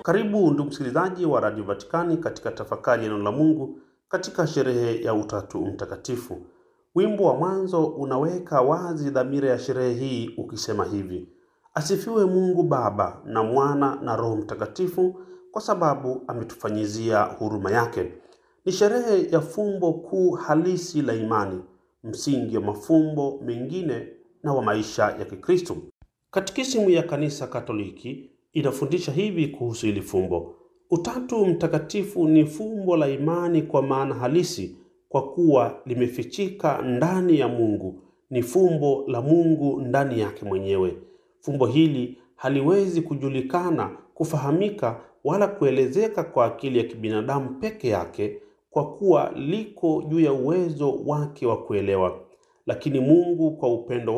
Karibu ndugu msikilizaji wa Radio Vatikani katika tafakari ya neno la Mungu katika sherehe ya Utatu Mtakatifu. Wimbo wa mwanzo unaweka wazi dhamira ya sherehe hii ukisema hivi: Asifiwe Mungu Baba na Mwana na Roho Mtakatifu, kwa sababu ametufanyizia huruma yake. Ni sherehe ya fumbo kuu halisi la imani, msingi wa mafumbo mengine na wa maisha ya Kikristo. Katekisimu ya Kanisa Katoliki inafundisha hivi kuhusu hili fumbo: Utatu Mtakatifu ni fumbo la imani kwa maana halisi, kwa kuwa limefichika ndani ya Mungu. Ni fumbo la Mungu ndani yake mwenyewe. Fumbo hili haliwezi kujulikana, kufahamika wala kuelezeka kwa akili ya kibinadamu peke yake, kwa kuwa liko juu ya uwezo wake wa kuelewa. Lakini Mungu kwa upendo